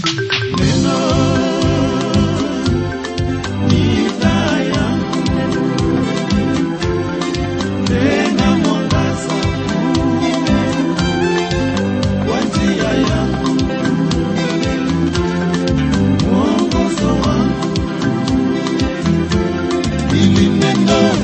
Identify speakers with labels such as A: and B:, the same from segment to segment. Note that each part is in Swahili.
A: Neno ni taa yangu, tena mwangaza wa njia yangu, mwongozo wangu. Hili neno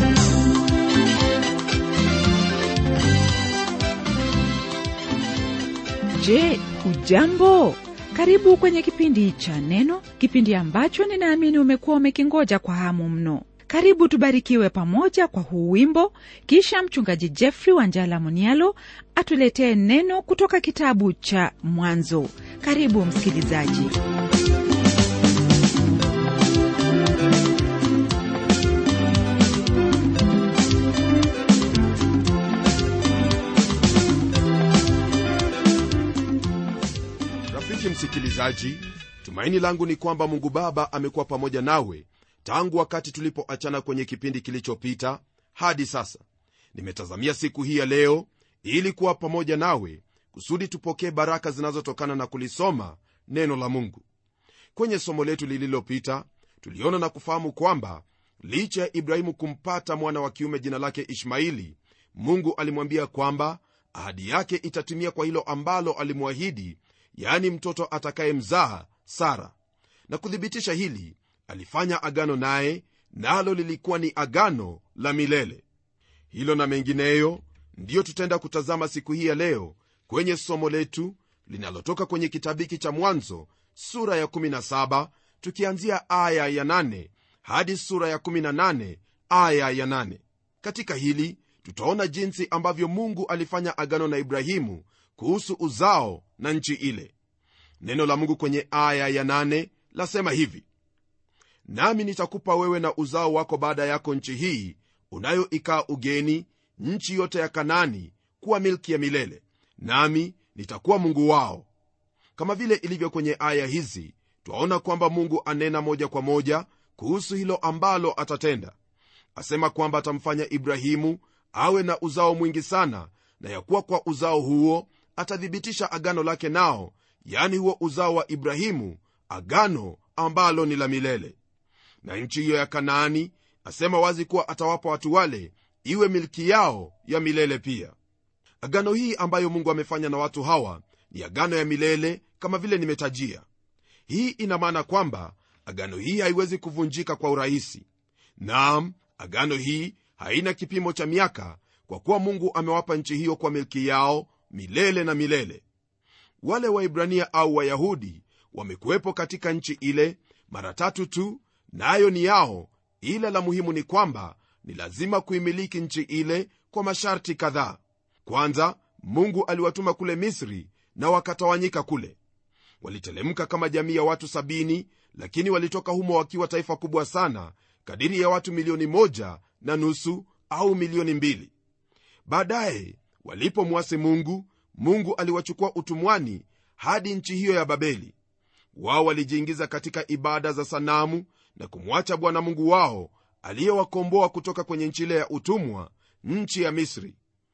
B: Je, hujambo? Karibu kwenye kipindi cha Neno, kipindi ambacho ninaamini umekuwa umekingoja kwa hamu mno. Karibu tubarikiwe pamoja kwa huu wimbo, kisha mchungaji Jeffrey Wanjala Munialo atuletee neno kutoka kitabu cha Mwanzo. Karibu msikilizaji.
C: rafiki msikilizaji tumaini langu ni kwamba mungu baba amekuwa pamoja nawe tangu wakati tulipoachana kwenye kipindi kilichopita hadi sasa nimetazamia siku hii ya leo ili kuwa pamoja nawe kusudi tupokee baraka zinazotokana na kulisoma neno la mungu kwenye somo letu lililopita tuliona na kufahamu kwamba licha ya ibrahimu kumpata mwana wa kiume jina lake ishmaili mungu alimwambia kwamba ahadi yake itatimia kwa hilo ambalo alimwahidi yaani mtoto atakayemzaa sara na kuthibitisha hili alifanya agano naye nalo lilikuwa ni agano la milele hilo na mengineyo ndiyo tutaenda kutazama siku hii ya leo kwenye somo letu linalotoka kwenye kitabu hiki cha mwanzo sura ya 17 tukianzia aya ya 8 hadi sura ya 18 aya ya 8 katika hili tutaona jinsi ambavyo mungu alifanya agano na ibrahimu kuhusu uzao na nchi ile neno la mungu kwenye aya ya 8 lasema hivi nami nitakupa wewe na uzao wako baada yako nchi hii unayoikaa ugeni nchi yote ya kanani kuwa milki ya milele nami nitakuwa mungu wao kama vile ilivyo kwenye aya hizi twaona kwamba mungu anena moja kwa moja kuhusu hilo ambalo atatenda asema kwamba atamfanya ibrahimu awe na uzao mwingi sana na ya kuwa kwa uzao huo atathibitisha agano lake nao yani huo uzao wa ibrahimu agano ambalo ni la milele na nchi hiyo ya kanaani asema wazi kuwa atawapa watu wale iwe milki yao ya milele pia agano hii ambayo mungu amefanya na watu hawa ni agano ya milele kama vile nimetajia hii ina maana kwamba agano hii haiwezi kuvunjika kwa urahisi naam agano hii haina kipimo cha miaka kwa kuwa mungu amewapa nchi hiyo kwa milki yao milele na milele wale waibrania au wayahudi wamekuwepo katika nchi ile mara tatu tu nayo ni yao ila la muhimu ni kwamba ni lazima kuimiliki nchi ile kwa masharti kadhaa kwanza mungu aliwatuma kule misri na wakatawanyika kule walitelemka kama jamii ya watu sabini lakini walitoka humo wakiwa taifa kubwa sana kadiri ya watu milioni moja na nusu au milioni mbili baadaye walipomwasi mungu mungu aliwachukua utumwani hadi nchi hiyo ya babeli wao walijiingiza katika ibada za sanamu na kumwacha bwana mungu wao aliyewakomboa kutoka kwenye nchi ile ya utumwa nchi ya misri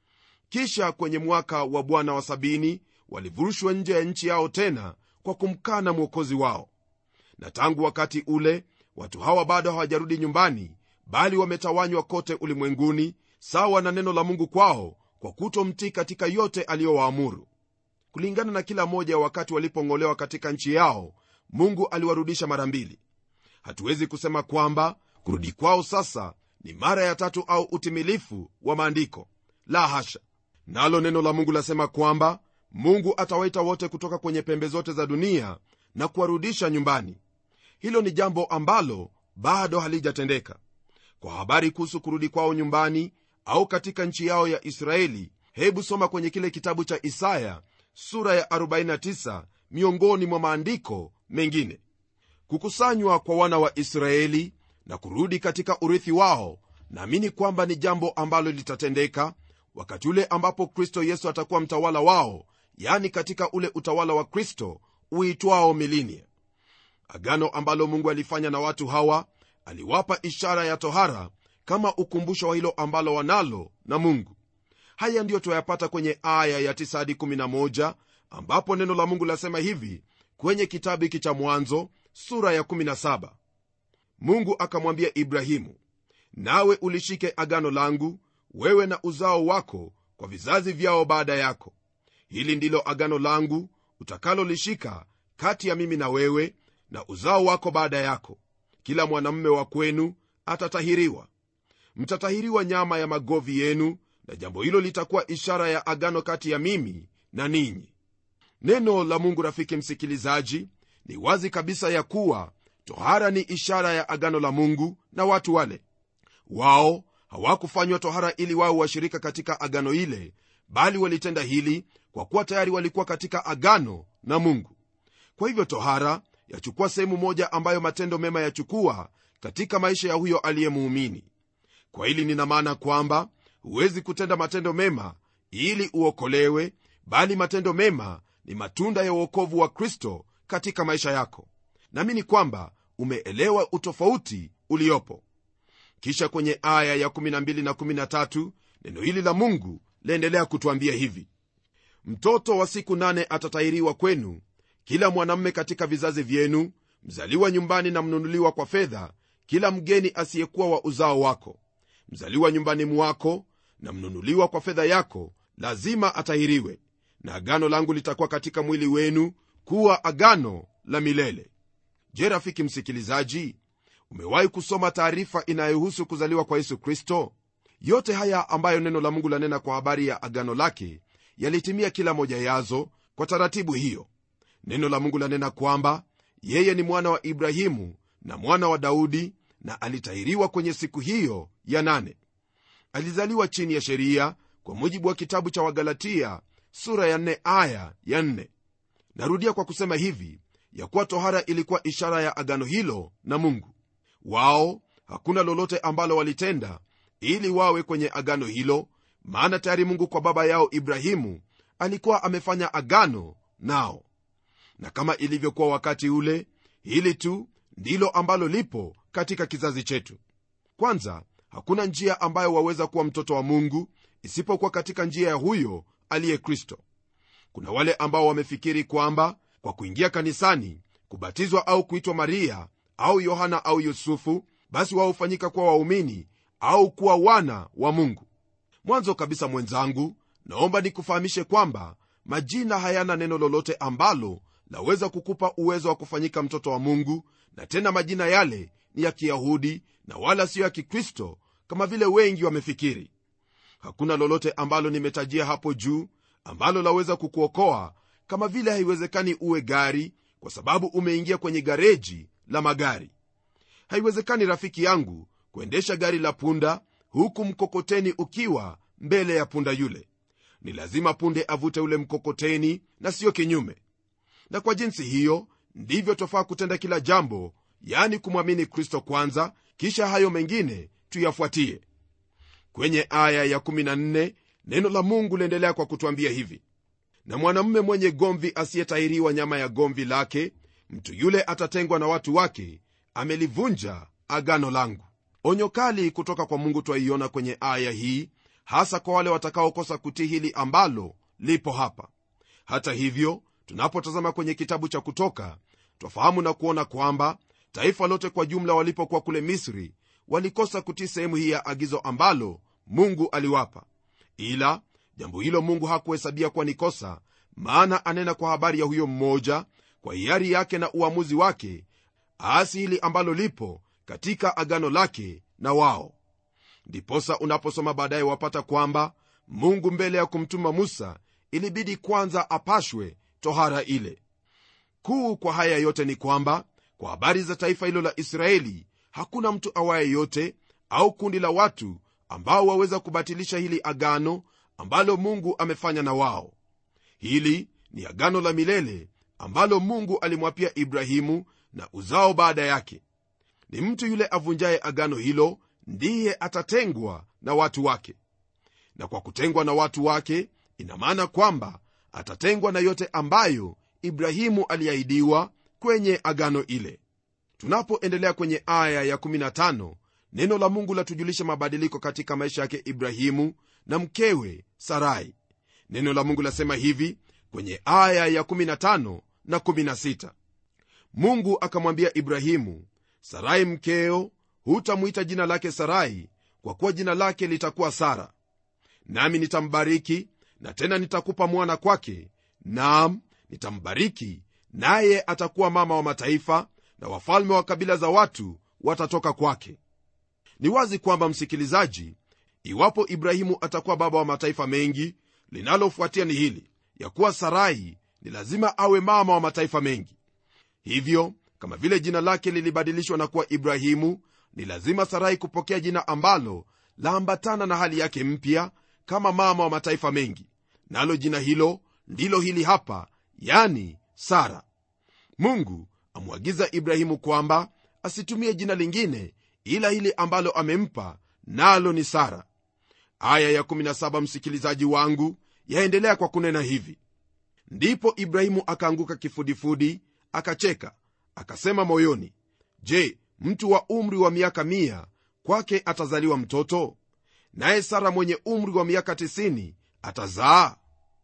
C: kisha kwenye mwaka wa bwana wa sabini walivurushwa nje ya nchi yao tena kwa kumkana mwokozi wao na tangu wakati ule watu hawa bado hawajarudi nyumbani bali wametawanywa kote ulimwenguni sawa na neno la mungu kwao kwa kutomtii katika yote aliyowaamuru kulingana na kila moja wakati walipong'olewa katika nchi yao mungu aliwarudisha mara mbili hatuwezi kusema kwamba kurudi kwao sasa ni mara ya tatu au utimilifu wa maandiko la hasha nalo neno la mungu lasema kwamba mungu atawaita wote kutoka kwenye pembe zote za dunia na kuwarudisha nyumbani hilo ni jambo ambalo bado halijatendeka kwa habari kuhusu kurudi kwao nyumbani au katika nchi yao ya israeli hebu soma kwenye kile kitabu cha isaya sura ya 49 miongoni mwa maandiko mengine kukusanywa kwa wana wa israeli na kurudi katika urithi wao naamini kwamba ni jambo ambalo litatendeka wakati ule ambapo kristo yesu atakuwa mtawala wao yani katika ule utawala wa kristo uitwao milinia agano ambalo mungu alifanya na watu hawa aliwapa ishara ya tohara kama ukumbusho wa hilo ambalo wanalo na mungu haya ndiyo twayapata kwenye aya ya 9 hadi 11 ambapo neno la mungu lasema hivi kwenye kitabu hiki cha mwanzo sura ya 17 mungu akamwambia ibrahimu nawe ulishike agano langu wewe na uzao wako kwa vizazi vyao baada yako hili ndilo agano langu utakalolishika kati ya mimi na wewe na uzao wako baada yako kila mwanamume wa kwenu atatahiriwa mtatahiriwa nyama ya magovi yenu na jambo hilo litakuwa ishara ya agano kati ya mimi na ninyi neno la mungu rafiki msikilizaji ni wazi kabisa ya kuwa tohara ni ishara ya agano la mungu na watu wale wao hawakufanywa tohara ili wawe washirika katika agano ile bali walitenda hili kwa kuwa tayari walikuwa katika agano na mungu kwa hivyo tohara yachukua sehemu moja ambayo matendo mema yachukua katika maisha ya huyo aliyemuumini kwa hili nina maana kwamba huwezi kutenda matendo mema ili uokolewe bali matendo mema ni matunda ya uokovu wa kristo katika maisha yako naamini kwamba umeelewa utofauti uliopo kisha kwenye aya ya 12 na 13 neno hili la mungu laendelea kutwambia hivi mtoto wa siku nane atatahiriwa kwenu kila mwanamme katika vizazi vyenu mzaliwa nyumbani na mnunuliwa kwa fedha kila mgeni asiyekuwa wa uzao wako mzaliwa nyumbani mwako na mnunuliwa kwa fedha yako lazima atahiriwe na agano langu litakuwa katika mwili wenu kuwa agano la milele je rafiki msikilizaji umewahi kusoma taarifa inayohusu kuzaliwa kwa yesu kristo yote haya ambayo neno la mungu lanena kwa habari ya agano lake yalitimia kila moja yazo kwa taratibu hiyo neno la mungu lanena kwamba yeye ni mwana wa ibrahimu na mwana wa daudi na alitahiriwa kwenye siku hiyo ya nane alizaliwa chini ya sheria kwa mujibu wa kitabu cha wagalatia sura ya 4 aya ya 4 narudia kwa kusema hivi ya kuwa tohara ilikuwa ishara ya agano hilo na mungu wao hakuna lolote ambalo walitenda ili wawe kwenye agano hilo maana tayari mungu kwa baba yao ibrahimu alikuwa amefanya agano nao na kama ilivyokuwa wakati ule hili tu ndilo ambalo lipo katika kizazi chetu kwanza hakuna njia ambayo waweza kuwa mtoto wa mungu isipokuwa katika njia ya huyo aliye kristo kuna wale ambao wamefikiri kwamba kwa kuingia kanisani kubatizwa au kuitwa maria au yohana au yusufu basi wao hufanyika kuwa waumini au kuwa wana wa mungu mwanzo kabisa mwenzangu naomba nikufahamishe kwamba majina hayana neno lolote ambalo laweza kukupa uwezo wa kufanyika mtoto wa mungu na tena majina yale ni ya kiyahudi na wala siyo ya kikristo kama vile wengi wamefikiri hakuna lolote ambalo nimetajia hapo juu ambalo laweza kukuokoa kama vile haiwezekani uwe gari kwa sababu umeingia kwenye gareji la magari haiwezekani rafiki yangu kuendesha gari la punda huku mkokoteni ukiwa mbele ya punda yule ni lazima punde avute ule mkokoteni na siyo kinyume na kwa jinsi hiyo ndivyo twafaa kutenda kila jambo yani kumwamini kristo kwanza kisha hayo mengine tuyafuatie kwenye aya ya14 neno la mungu liendelea kwa kutwambia hivi na mwanamume mwenye gomvi asiyetahiriwa nyama ya gomvi lake mtu yule atatengwa na watu wake amelivunja agano langu onyo kali kutoka kwa mungu twaiona kwenye aya hii hasa kwa wale watakaokosa kutii hili ambalo lipo hapa hata hivyo tunapotazama kwenye kitabu cha kutoka twafahamu na kuona kwamba taifa lote kwa jumla walipokuwa kule misri walikosa kutii sehemu hii ya agizo ambalo mungu aliwapa ila jambo hilo mungu hakuhesabia kuwa ni kosa maana anena kwa habari ya huyo mmoja kwa hiari yake na uamuzi wake aasi hili ambalo lipo katika agano lake na wao ndiposa unaposoma baadaye wapata kwamba mungu mbele ya kumtuma musa ilibidi kwanza apashwe tohara ile kuu kwa haya yote ni kwamba kwa habari za taifa hilo la israeli hakuna mtu awaye yote au kundi la watu ambao waweza kubatilisha hili agano ambalo mungu amefanya na wao hili ni agano la milele ambalo mungu alimwapia ibrahimu na uzao baada yake ni mtu yule avunjaye agano hilo ndiye atatengwa na watu wake na kwa kutengwa na watu wake ina maana kwamba atatengwa na yote ambayo ibrahimu aliahidiwa kwenye agano ile tunapoendelea kwenye aya ya15 neno la mungu latujulisha mabadiliko katika maisha yake ibrahimu na mkewe sarai neno la mungu lasema hivi kwenye aya ya15 na 16 mungu akamwambia ibrahimu sarai mkeo hutamwita jina lake sarai kwa kuwa jina lake litakuwa sara nami nitambariki na tena nitakupa mwana kwake naam nitambariki naye atakuwa mama wa mataifa na wafalme wa kabila za watu watatoka kwake ni wazi kwamba msikilizaji iwapo ibrahimu atakuwa baba wa mataifa mengi linalofuatia ni hili ya kuwa sarai ni lazima awe mama wa mataifa mengi hivyo kama vile jina lake lilibadilishwa na kuwa ibrahimu ni lazima sarai kupokea jina ambalo laambatana na hali yake mpya kama mama wa mataifa mengi nalo jina hilo ndilo hili hapa yani sara mungu amwagiza ibrahimu kwamba asitumie jina lingine ila hili ambalo amempa nalo ni sara aya ya17 msikilizaji wangu yaendelea kwa kunena hivi ndipo ibrahimu akaanguka kifudifudi akacheka akasema moyoni je mtu wa umri wa miaka mia kwake atazaliwa mtoto naye sara mwenye umri wa miaka 90 atazaa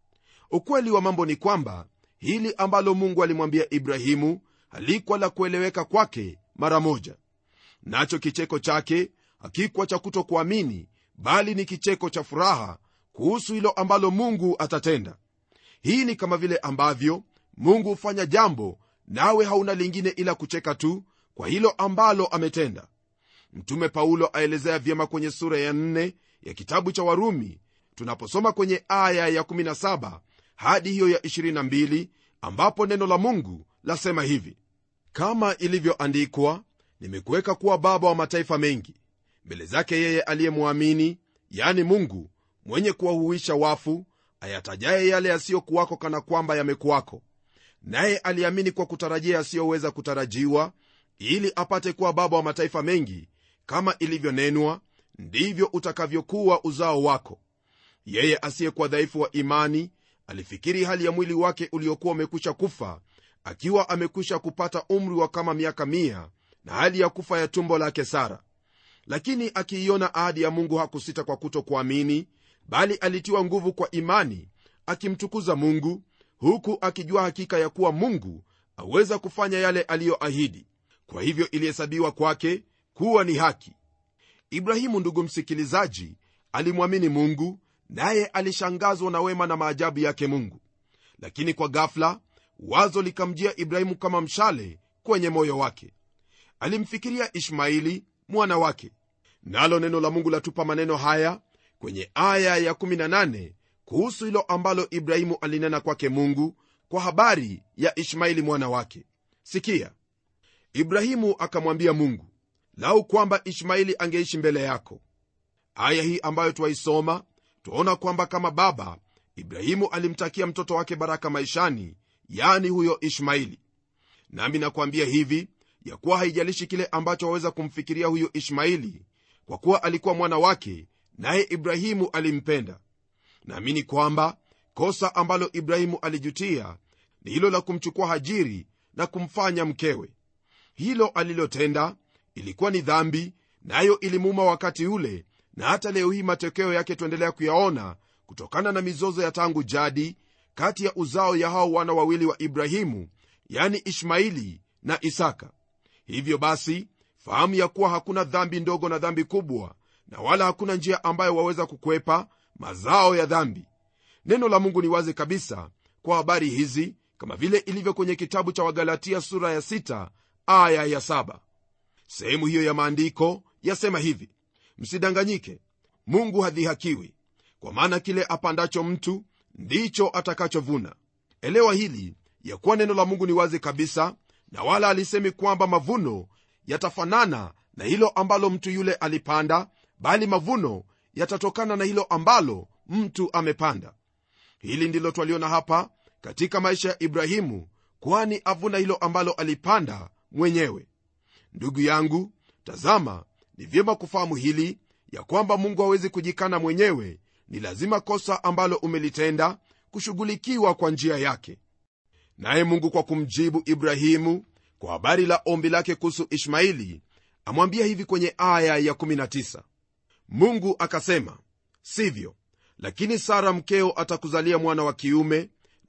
C: ukweli wa mambo ni kwamba hili ambalo mungu alimwambia ibrahimu halikuwa la kueleweka kwake mara moja nacho kicheko chake hakikuwa cha kutokuamini bali ni kicheko cha furaha kuhusu hilo ambalo mungu atatenda hii ni kama vile ambavyo mungu hufanya jambo nawe hauna lingine ila kucheka tu kwa hilo ambalo ametenda mtume paulo aelezea vyema kwenye sura ya 4 ya kitabu cha warumi tunaposoma kwenye aya ya 17 hadi hiyo ya 22 ambapo neno la mungu lasema hivi kama ilivyoandikwa nimekuweka kuwa baba wa mataifa mengi mbele zake yeye aliyemwamini yani mungu mwenye kuwahuisha wafu ayatajaye yale yasiyokuwako kana kwamba yamekuwako naye aliamini kwa kutarajia yasiyoweza kutarajiwa ili apate kuwa baba wa mataifa mengi kama ilivyonenwa ndivyo utakavyokuwa uzao wako yeye asiyekuwa dhaifu wa imani alifikiri hali ya mwili wake uliokuwa umekwisha kufa akiwa amekwisha kupata umri wa kama miaka mia na hali ya kufa ya tumbo lake sara lakini akiiona ahadi ya mungu hakusita kwa kutokuamini bali alitiwa nguvu kwa imani akimtukuza mungu huku akijua hakika ya kuwa mungu aweza kufanya yale aliyoahidi kwa hivyo ilihesabiwa kwake kuwa ni haki ibrahimu ndugu msikilizaji alimwamini mungu naye alishangazwa na wema na maajabu yake mungu lakini kwa gafla wazo likamjia ibrahimu kama mshale kwenye moyo wake alimfikiria ishmaili mwana wake nalo neno la mungu latupa maneno haya kwenye aya ya 18 kuhusu hilo ambalo ibrahimu alinena kwake mungu kwa habari ya ishmaili mwana wake sikia ibrahimu akamwambia mungu lau kwamba ishmaili angeishi mbele yako aya hii ambayo twaisoma twaona kwamba kama baba ibrahimu alimtakia mtoto wake baraka maishani yani huyo ishmaili nami nakwambia hivi ya kuwa haijalishi kile ambacho waweza kumfikiria huyo ishmaili kwa kuwa alikuwa mwana wake naye ibrahimu alimpenda naamini kwamba kosa ambalo ibrahimu alijutia ni hilo la kumchukua hajiri na kumfanya mkewe hilo alilotenda ilikuwa ni dhambi nayo na ilimuuma wakati ule na hata leo hii matokeo yake tuendelea kuyaona kutokana na mizozo ya tangu jadi kati ya uzao ya hao wana wawili wa ibrahimu yani ishmaili na isaka hivyo basi fahamu ya kuwa hakuna dhambi ndogo na dhambi kubwa na wala hakuna njia ambayo waweza kukwepa mazao ya dhambi neno la mungu ni wazi kabisa kwa habari hizi kama vile ilivyo kwenye kitabu cha wagalatia sura ya 6 aya ya 7 sehemu hiyo ya maandiko yasema hivi msidanganyike mungu hadhihakiwi kwa maana kile apandacho mtu ndicho atakachovuna elewa hili ya kuwa neno la mungu ni wazi kabisa na wala alisemi kwamba mavuno yatafanana na hilo ambalo mtu yule alipanda bali mavuno yatatokana na hilo ambalo mtu amepanda hili ndilo twaliona hapa katika maisha ya ibrahimu kwani avuna hilo ambalo alipanda mwenyewe ndugu yangu tazama ni vyema kufahamu hili ya kwamba mungu hawezi kujikana mwenyewe ni lazima kosa ambalo umelitenda kushughulikiwa kwa njia yake naye mungu kwa kumjibu ibrahimu kwa habari la ombi lake kuhusu ishmaili amwambia hivi kwenye aya ya 19 mungu akasema sivyo lakini sara mkeo atakuzalia mwana wa kiume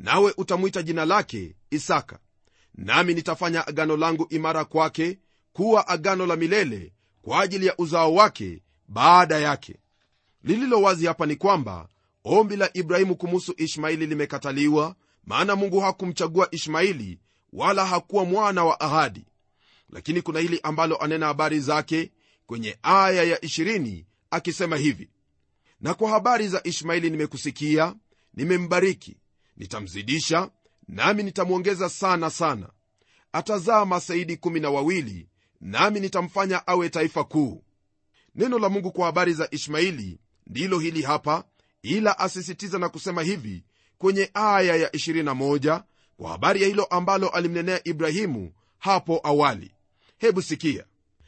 C: nawe utamwita jina lake isaka nami nitafanya agano langu imara kwake kuwa agano la milele kwa ajili ya uzao wake baada yake lililo wazi hapa ni kwamba ombi la ibrahimu kumuhusu ishmaili limekataliwa maana mungu hakumchagua ishmaili wala hakuwa mwana wa ahadi lakini kuna hili ambalo anena habari zake kwenye aya ya 20 akisema hivi na kwa habari za ishmaili nimekusikia nimembariki nitamzidisha nami nitamwongeza sana sana atazaa masaidi kumi na wawili nami nitamfanya awe taifa kuu neno la mungu kwa habari za ishmaili ndilo hili hapa ila asisitiza na kusema hivi kwenye aya ya 21 kwa habari ya hilo ambalo alimnenea ibrahimu hapo awali hebu sikia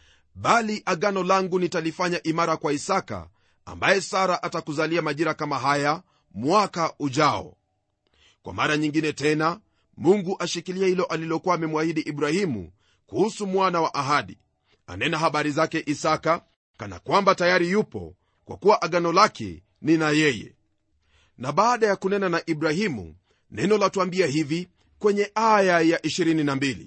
C: bali agano langu nitalifanya imara kwa isaka ambaye sara atakuzalia majira kama haya mwaka ujao kwa mara nyingine tena mungu ashikilia hilo alilokuwa amemwahidi ibrahimu kuhusu mwana wa ahadi anena habari zake isaka kana kwamba tayari yupo kwa kuwa agano lake ni na yeye na baada ya kunena na ibrahimu neno latuambia hivi kwenye aya ya 22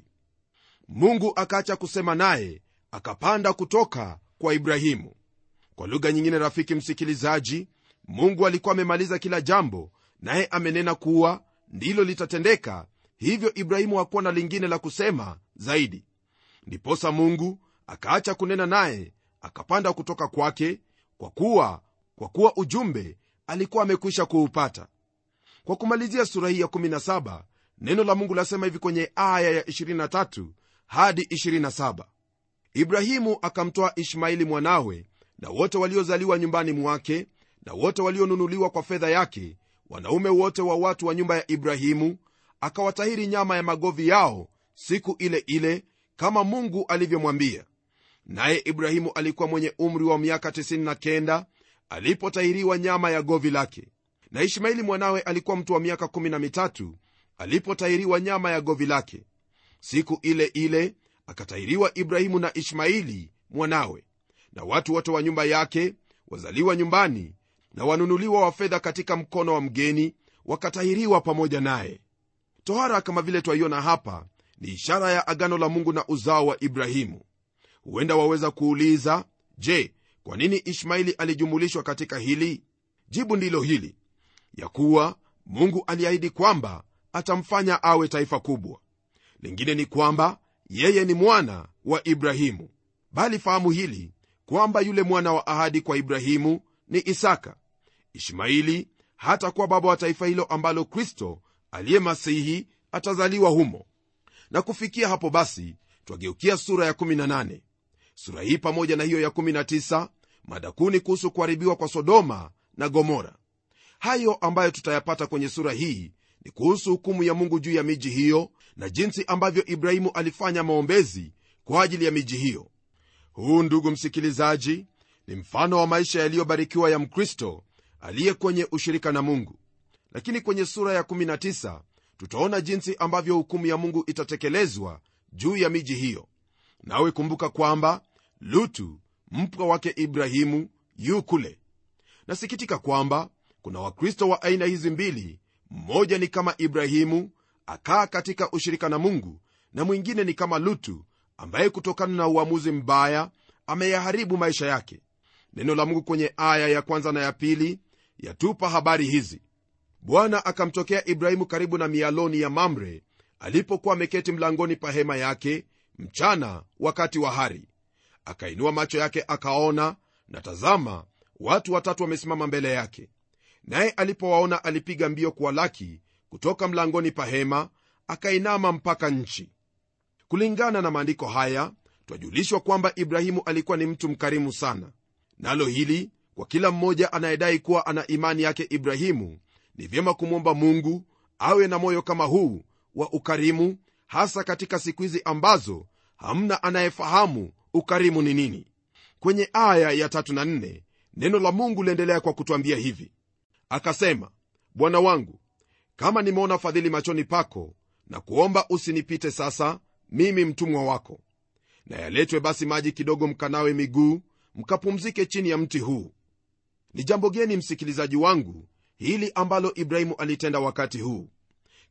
C: mungu akaacha kusema naye akapanda kutoka kwa ibrahimu kwa lugha nyingine rafiki msikilizaji mungu alikuwa amemaliza kila jambo naye amenena kuwa ndilo litatendeka hivyo ibrahimu hakuwa na lingine la kusema zaidi ndiposa mungu akaacha kunena naye akapanda kutoka kwake kwa kuwa kwa kuwa ujumbe alikuwa amekwisha kuupata kwa kumalizia sura hii ya 17 neno la mungu lasema hivi kwenye aya ya 23 hadi 27 ibrahimu akamtoa ishmaili mwanawe na wote waliozaliwa nyumbani mwake na wote walionunuliwa kwa fedha yake wanaume wote wa watu wa nyumba ya ibrahimu akawatahiri nyama ya magovi yao siku ile ile kama mungu alivyomwambia naye ibrahimu alikuwa mwenye umri wa miaka 99 alipotahiriwa nyama ya govi lake na ishmaili mwanawe alikuwa mtu wa miaka 13 alipotahiriwa nyama ya govi lake siku ile ile akatahiriwa ibrahimu na ishmaili mwanawe na watu wote wa nyumba yake wazaliwa nyumbani na wanunuliwa wa fedha katika mkono wa mgeni wakatahiriwa pamoja naye tohara kama vile twaiona hapa ni ishara ya agano la mungu na uzao wa ibrahimu huenda waweza kuuliza je kwa nini ishmaili alijumulishwa katika hili jibu ndilo hili ya kuwa mungu aliahidi kwamba atamfanya awe taifa kubwa lingine ni kwamba yeye ni mwana wa ibrahimu bali fahamu hili kwamba yule mwana wa ahadi kwa ibrahimu ni isaka ishmaili hata kuwa baba wa taifa hilo ambalo kristo aliye masihi atazaliwa humo na kufikia hapo basi twageukia sura ya 18 sura hii pamoja na hiyo ya 19 madakuni kuhusu kuharibiwa kwa sodoma na gomora hayo ambayo tutayapata kwenye sura hii ni kuhusu hukumu ya mungu juu ya miji hiyo na jinsi ambavyo ibrahimu alifanya maombezi kwa ajili ya miji hiyo huu ndugu msikilizaji ni mfano wa maisha yaliyobarikiwa ya mkristo aliye kwenye ushirika na mungu lakini kwenye sura ya 19 tutaona jinsi ambavyo hukumu ya mungu itatekelezwa juu ya miji hiyo nawe kumbuka kwamba lutu mpwa wake ibrahimu yu kule nasikitika kwamba kuna wakristo wa aina hizi mbili mmoja ni kama ibrahimu akaa katika ushirika na mungu na mwingine ni kama lutu ambaye kutokana na uamuzi mbaya ameyaharibu maisha yake neno la mungu kwenye aya ya kwanza na ya pili yatupa habari hizi bwana akamtokea ibrahimu karibu na mialoni ya mamre alipokuwa ameketi mlangoni pa hema yake mchana wakati wa hari akainua macho yake akaona na tazama watu watatu wamesimama mbele yake naye alipowaona alipiga mbio kuwalaki kutoka mlangoni pa hema akainama mpaka nchi kulingana na maandiko haya twajulishwa kwamba ibrahimu alikuwa ni mtu mkarimu sana nalo hili kwa kila mmoja anayedai kuwa ana imani yake ibrahimu ni vyema kumwomba mungu awe na moyo kama huu wa ukarimu hasa katika siku hizi ambazo hamna anayefahamu ukarimu ni nini kwenye aya ya tatu na nne neno la mungu liendelea kwa kutwambia hivi akasema bwana wangu kama nimeona fadhili machoni pako na kuomba usinipite sasa mimi mtumwa wako na yaletwe basi maji kidogo mkanawe miguu mkapumzike chini ya mti huu ni jambo geni msikilizaji wangu hili ambalo ibrahimu alitenda wakati huu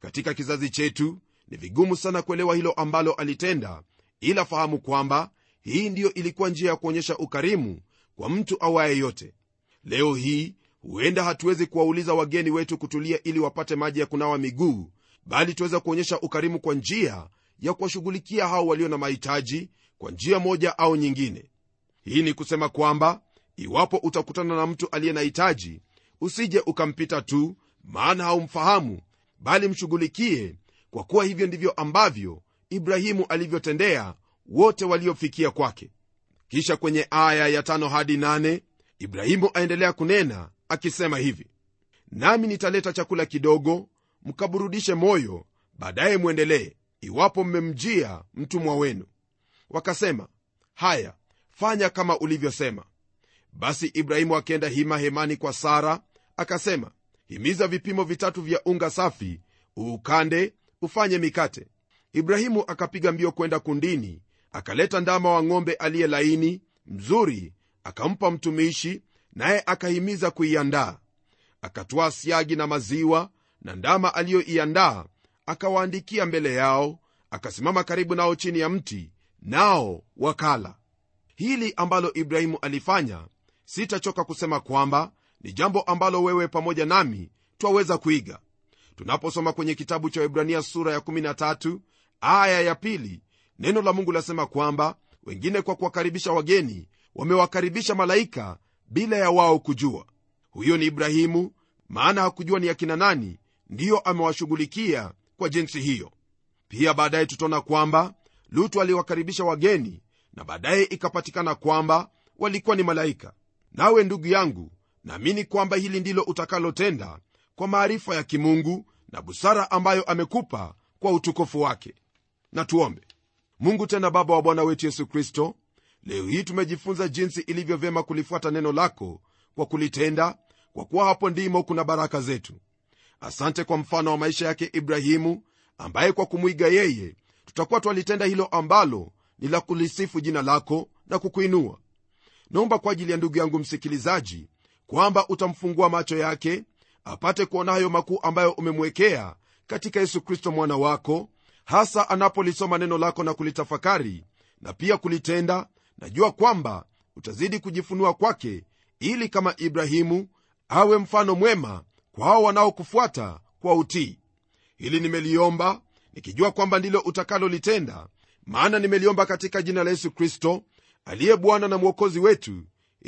C: katika kizazi chetu ni vigumu sana kuelewa hilo ambalo alitenda ila fahamu kwamba hii ndiyo ilikuwa njia ya kuonyesha ukarimu kwa mtu awaye yote leo hii huenda hatuwezi kuwauliza wageni wetu kutulia ili wapate maji ya kunawa miguu bali tuweza kuonyesha ukarimu kwa njia ya kuwashughulikia hao walio na mahitaji kwa njia moja au nyingine hii ni kusema kwamba iwapo utakutana na mtu aliye na hitaji usije ukampita tu maana haumfahamu bali mshughulikie kwa kuwa hivyo ndivyo ambavyo ibrahimu alivyotendea wote waliofikia kwake kisha kwenye aya ya tano hadi nane ibrahimu aendelea kunena akisema hivi nami nitaleta chakula kidogo mkaburudishe moyo baadaye mwendelee iwapo mmemjia mtumwa wenu wakasema haya fanya kama ulivyosema basi ibrahimu akienda hima hemani kwa sara akasema himiza vipimo vitatu vya unga safi uukande ufanye mikate ibrahimu akapiga mbio kwenda kundini akaleta ndama wa ng'ombe aliye laini mzuri akampa mtumishi naye akahimiza kuiandaa akatwaa siagi na maziwa na ndama aliyoiandaa akawaandikia mbele yao akasimama karibu nao chini ya mti nao wakala hili ambalo ibrahimu alifanya sitachoka kusema kwamba ni jambo ambalo wewe pamoja nami twaweza kuiga tunaposoma kwenye kitabu cha ibrania sura ya 13 aya ya pili neno la mungu lasema kwamba wengine kwa kuwakaribisha wageni wamewakaribisha malaika bila ya wao kujua huyo ni ibrahimu maana hakujua ni akina nani ndiyo amewashughulikia kwa jinsi hiyo pia baadaye tutaona kwamba lutu aliwakaribisha wageni na baadaye ikapatikana kwamba walikuwa ni malaika nawe ndugu yangu naamini kwamba hili ndilo utakalotenda kwa maarifa ya kimungu na busara ambayo amekupa kwa utukufu wake na tuombe mungu tena baba wa bwana wetu yesu kristo leo hii tumejifunza jinsi ilivyo vyema kulifuata neno lako kwa kulitenda kwa kuwa hapo ndimo kuna baraka zetu asante kwa mfano wa maisha yake ibrahimu ambaye kwa kumwiga yeye tutakuwa twalitenda hilo ambalo ni la kulisifu jina lako na kukuinua naomba kwa ajili ya ndugu yangu msikilizaji kwamba utamfungua macho yake apate kuona hayo makuu ambayo umemwekea katika yesu kristo mwana wako hasa anapolisoma neno lako na kulitafakari na pia kulitenda najua kwamba utazidi kujifunua kwake ili kama ibrahimu awe mfano mwema kwa hao wanaokufuata kwa utii hili nimeliomba nikijua kwamba ndilo utakalolitenda maana nimeliomba katika jina la yesu kristo aliye bwana na mwokozi wetu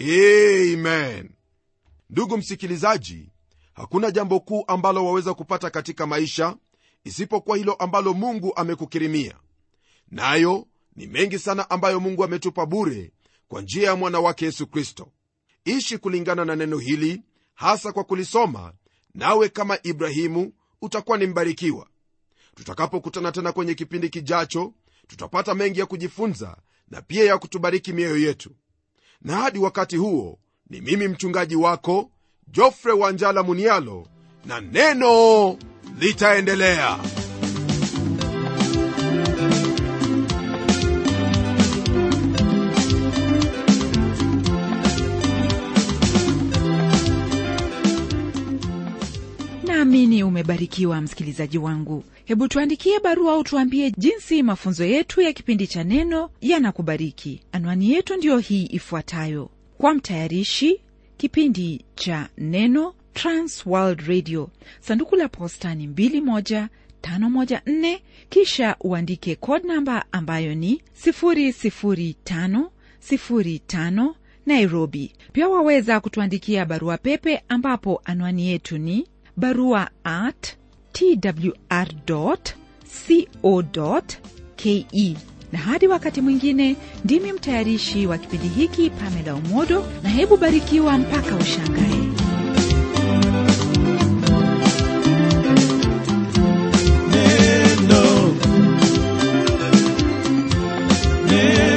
C: amen ndugu msikilizaji hakuna jambo kuu ambalo waweza kupata katika maisha isipokuwa hilo ambalo mungu amekukirimia nayo ni mengi sana ambayo mungu ametupa bure kwa njia ya mwana wake yesu kristo ishi kulingana na neno hili hasa kwa kulisoma nawe kama ibrahimu utakuwa ni mbarikiwa tutakapokutana tena kwenye kipindi kijacho tutapata mengi ya kujifunza na pia ya kutubariki mioyo yetu na hadi wakati huo ni mimi mchungaji wako jofre wanjala munialo na neno litaendelea
B: naamini umebarikiwa msikilizaji wangu hebu tuandikie barua au tuambie jinsi mafunzo yetu ya kipindi cha neno yanakubariki anwani yetu ndiyo hii ifuatayo kwa mtayarishi kipindi cha neno transworld radio sanduku la posta ni 21514 kisha uandike code namba ambayo ni 00505 nairobi pia waweza kutuandikia barua pepe ambapo anwani yetu ni barua at twr co ke na hadi wakati mwingine ndimi mtayarishi wa kipindi hiki pamela umodo na hebu barikiwa mpaka ushangae
A: Neno. Neno.